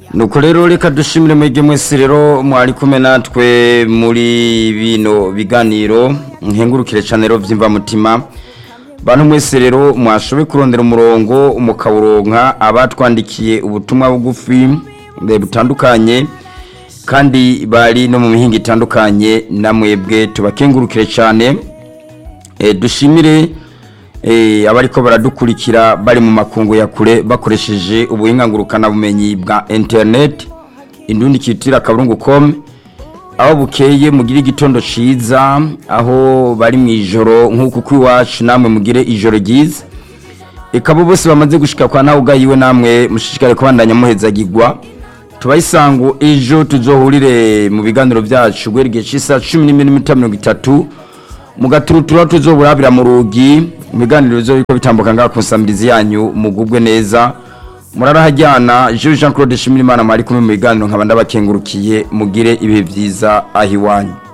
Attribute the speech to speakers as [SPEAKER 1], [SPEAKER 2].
[SPEAKER 1] nuko rero reka dushimire mwebwe mwese rero mwari kumwe natwe muri bino biganiro nkengurukire cyane rero byimva mutima bantu mwese rero mwashoboye kurondera umurongo mukawuronka abatwandikiye ubutumwa bugufi butandukanye kandi bari no mu mihinga itandukanye na mwebwe tubakengurukire cyane dushimire abariko baradukurikira bari mu makungu ya kure bakoresheje ubuhinga bumenyi bwa interineti indundi kitira akaburungu com aho bukeye mugire igitondo ciza aho bari mu ijoro nk'uku kw'iwacu namwe mugire ijoro ryiza eka bo bose bamaze gushika kwa nawe ugayiwe namwe mushishikare kubandanya muhezagirwa tubayisango ejo tuzohurire mu biganiro byacu guhera igihe cy'isaha cumi n'imwe n'iminota mirongo itatu mu gaturutura tuzoburabira mu rugi mu biganiro bizo biko bitambuka ngaha ku nsamirizi yanyu mugubwe neza murarahajyana Jean Claude Shimirimana mwari kumwe mu biganiro nkaba ndabakengurukiye mugire ibihe byiza aho iwanyu